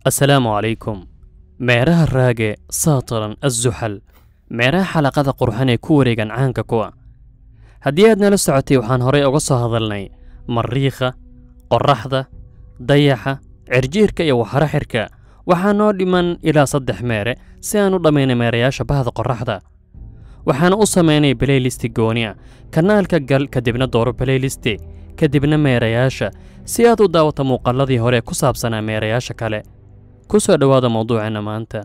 assalaamu calaykum meeraha raage saataran assuxal meeraha xalaqada qurxan ee ku wareegan caanka kuwa haddii aad nala socotay waxaan horay uga soo hadalnay mariikha qorraxda dayaxa cirjiirka iyo waxaro xirka waxaa noo dhiman ilaa saddex meere si aan u dhammaynay meerayaasha bahda qorraxda waxaana u samaynay balaylisti gooniya kanaalka gal kadibna dooro balaylisti kadibna meerayaasha si aad u daawato muuqaalladii hore ku saabsanaa meerayaasha kale ku soo dhowaada mawduuceenna maanta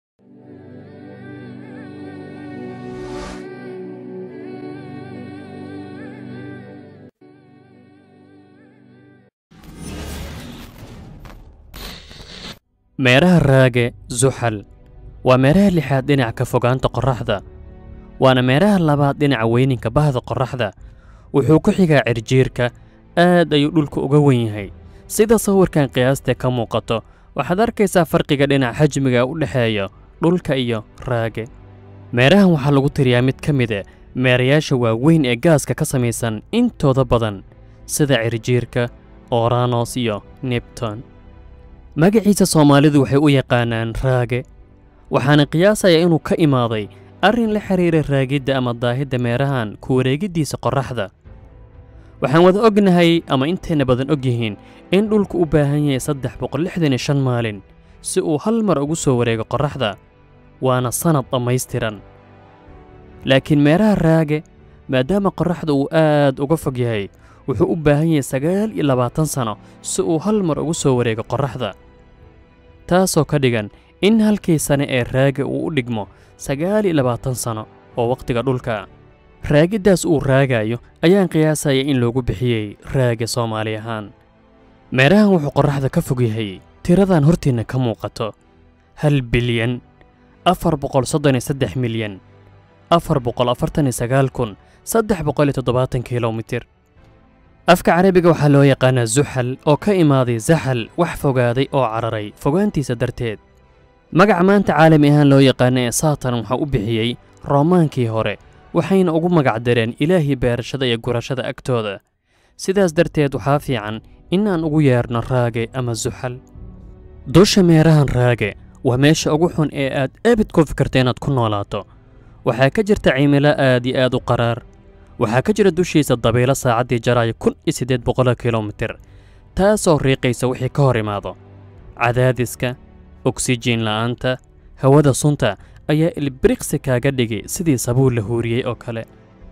meeraha raage suxal waa meeraha lixaad dhinaca ka fogaanta qorraxda waana meeraha labaad dhinaca weyninka bahda qorraxda wuxuu ku xigaa cirjiirka aad ayuu dhulka uga wen yahay sida sawirkan qiyaastee ka muuqato waxaad arkaysaa farqiga dhinaca xajmiga u dhexeeya dhulka iyo raage meerahan waxaa lagu tiriyaa mid ka mid e meerayaasha waaweyn ee gaaska ka samaysan intooda badan sida cirjiirka oranos iyo nebton magaciisa soomaalidu waxay u yaqaanaan raage waxaana qiyaasayaa inuu ka imaaday arrin la xidhiira raagidda ama daahidda meerahan ku wareegiddiisa qorraxda waxaan wada ognahay ama intayna badan og yihiin in dhulku u baahan yahay saddex boqol lixdan iyo shan maalin si uu hal mar ugu soo wareego qorraxda waana sannad dhammaystiran laakiin meeraha raage maadaama qorraxda uu aad uga fog yahay wuxuu u baahan yahay sagaal iyo labaatan sano si uu hal mar ugu soo wareego qorraxda taasoo ka dhigan in halkii sane ee raage uu u dhigmo sagaal iyo labaatan sano oo wakhtiga dhulka raagiddaas uu raagayo ayaan qiyaasaya in loogu bixiyey raage soomaali ahaan meerahan wuxuu qorraxda ka fog yahay tiradan hortiinna ka muuqato hal bilyan afar boqol soddon iyo saddex milyan afar boqol afartan iyo sagaal kun saddex boqol iyo toddobaatan kilomitir afka carabiga waxaa loo yaqaanaa suxal oo ka imaaday saxal wax fogaaday oo cararay fogaantiisa darteed magaca maanta caalami ahaan loo yaqaana ee saatan waxaa u bixiyey roomaankii hore waxayna ugu magac dareen ilaahii beerashada iyo gurashada agtooda sidaas darteed waxaa fiican in aan ugu yeerno raage ama suxal dusha meerahan raage waa meesha ugu xun ee aad abid ku fikirta inaad ku noolaato waxaa ka jirta cimilo aad iyo aad u qaraar waxaa ka jira dushiisa dabaylo saacaddii jaraayo kun iyo siddeed boqoloo kilomitir taasoo riiqaysa wixii ka hor imaado cadaadiska oksijiin la'aanta hawada sunta ayaa ilbiriqsi kaaga dhigay sidii sabuul la huuriyey oo kale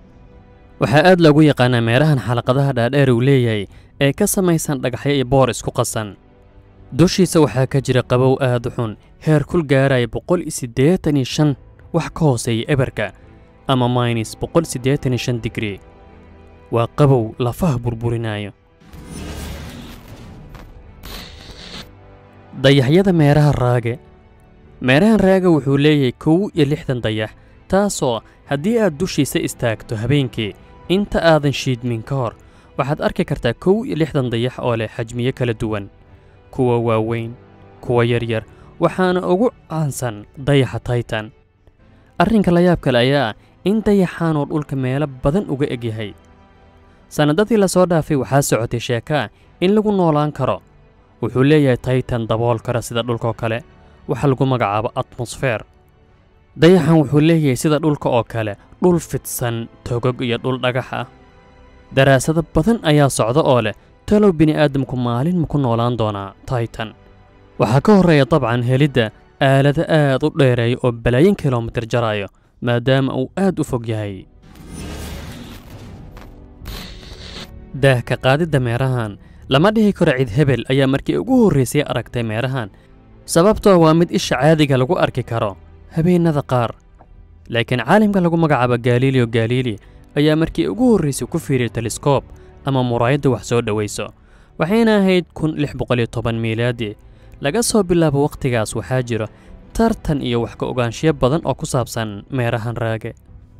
waxaa aad loogu yaqaanaa meerahan xalaqadaha dhaadheer uu leeyahay ee ka samaysan dhagaxyo iyo boor isku qasan dushiisa waxaa ka jira qabow aad u xun heer kul gaaraya boqol iyo siddeetan iyo shan wax ka hooseeya eberka ama maynis boqol siddeetan iyo shan digrii waa qabow lafaha burburinaayo dayaxyada meeraha raage meerahan raage wuxuu leeyahay kow iyo lixdan dayax taasoo haddii aad dushiisa istaagto habeenkii inta aadan shiidmin ka hor waxaad arki kartaa kow iyo lixdan dayax oo leh xajmiyo kala duwan kuwa waaweyn kuwa yaryar waxaana ugu caansan dayaxa taytan arrinka la yaab kale ayaa ah in dayaxaanoo dhulka meelo badan uga eg yahay sannadadii lasoo dhaafay waxaa socotay sheekaa in lagu noolaan karo wuxuu leeyahay taytan dabool kara sida dhulkaoo kale waxa lagu magacaabo atmosfeer dayaxan wuxuu leeyahay sida dhulka oo kale dhul fidsan togog iyo dhul dhagax ah daraasado badan ayaa socda oo leh talow bini'aadamku maalin ma ku noolaan doonaa taytan waxaa ka horreeya dabcan helidda aalado aad u dheereeya oo balaayin kilomitir jaraayo maadaama uu aad u fog yahay daahka qaadidda meerahan lama dhihi karo cid hebel ayaa markii ugu horraysay aragtay meerahan sababtoo waa mid isha caadiga lagu arki karo habeennada qaar laakiin caalimka lagu magacaabo galileo galili ayaa markii ugu horraysay ku fiiriyay teleskoob ama muraayadda wax soo dhowayso waxayna ahayd kun lix boqol iyo toban miilaadi laga soo bilaabo wakhtigaas waxaa jiro tartan iyo wax ka ogaanshiyo badan oo ku saabsan meerahan raage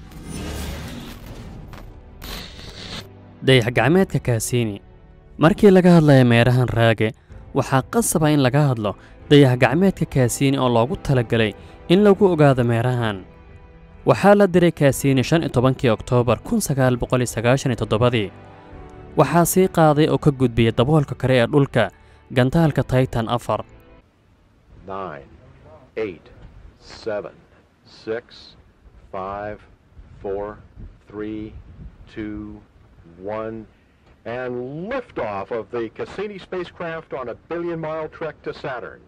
dayax gacmeedka kaasiini markii laga hadlaya meerahan raage waxaa qasaba in laga hadlo dayax gacmeedka kaasiini oo loogu talagalay in lagu ogaado meerahan waxaa la diray kaasiini shan iyo tobankii oktoobar kun sagaal boqol iyo sagaashan iyo toddobadii waxaa sii qaaday oo ka gudbiyey daboolka kale ee dhulka gantaalka taytan afar nine, eight, seven, six, five, four, three, two, one, and liftoff of the Cassini spacecraft on a billion-mile trek to Saturn.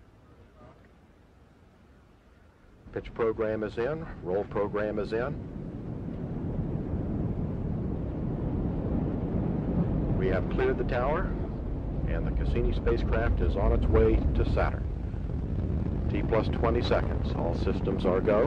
Pitch program is in, roll program is in. We have cleared the tower, and the Cassini spacecraft is on its way to Saturn. T plus 20 seconds. All systems are go.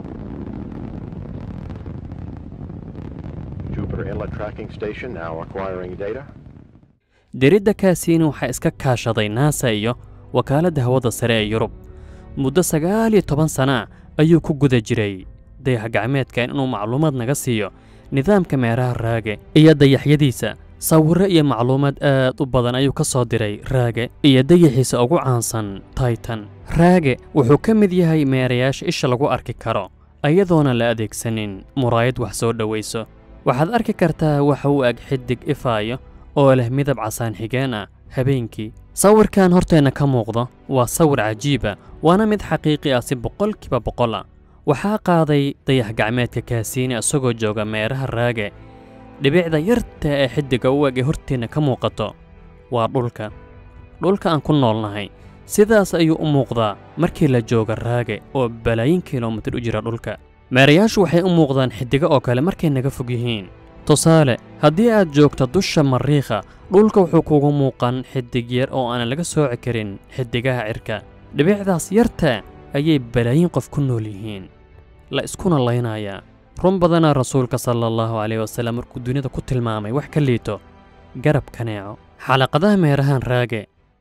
Jupiter Inlet Tracking Station now acquiring data. diridda kaasiini waxaa iska kaashaday naasa iyo wakaaladda hawada sare ee yurub muddo sagaal iyo toban sana ayuu ku guda jiray dayax gacmeedkan inuu macluumaad naga siiyo nidaamka meeraha raage iyo dayaxyadiisa sawirro iyo macluumaad aad u badan ayuu ka soo diray raage iyo dayaxiisa ugu caansan taitan raage wuxuu ka mid yahay meerayaasha isha lagu arki karo iyadoona la adeegsanin muraayad wax soo dhowayso waxaad arki kartaa waxa uu ag xidig ifaayo oo leh midab casaan xigeen ah habeenkii sawirkan horteenna ka muuqda waa sawir cajiiba waana mid xaqiiqi ah si boqolkiiba boqol ah waxaa qaaday dayax gacmeedka kaasiini isagoo jooga meeraha raage dhibicda yarta ee xiddiga u eg ee horteenna ka muuqato waa dhulka dhulka aan ku noolnahay sidaas ayuu u muuqdaa markii la jooga raage oo balaayin kilomitir u jira dhulka meerayaashu waxay u muuqdaan xiddigo oo kale markay naga fog yihiin tusaale haddii aad joogto dusha mariikha dhulka wuxuu kugu muuqan xiddig yar oo aanan laga sooci karin xiddigaha cirka dhibicdaas yarta ayay balaayin qof ku nool yihiin la iskuna laynayaa run badana rasuulka sala allahu caleyh wasallam markuu dunida ku tilmaamay wax ka liito garab kaneeco xalaqadaha meerahan raage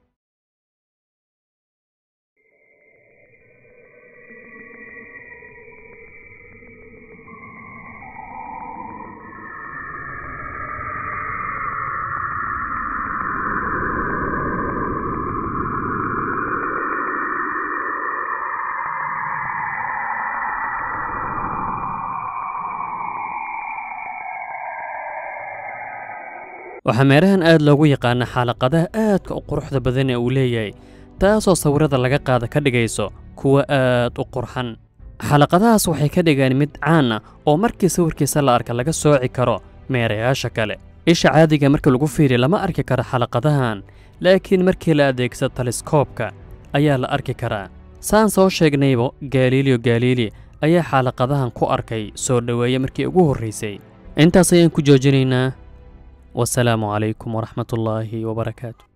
waxaa meerahan aad loogu yaqaana xaalaqadaha aadka u quruxda badan ee uu leeyahay taasoo sawirada laga qaada ka dhigayso kuwa aad u qurxan xalaqadahaas waxay ka dhigaan mid caan ah oo markii sawirkiisa la arka laga sooci karo meerayaasha kale isha caadiga marka lagu fiiriyo lama arki karo xalaqadahan laakiin markii la adeegsado taleskoobka ayaa la arki karaa saan soo sheegnaybo galiiliyo galiili ayaa xaalaqadahan ku arkay soo dhoweeye markii ugu horraysay intaas ayaan ku joojinaynaa والسلام عليكم ورحمة الله وبركاته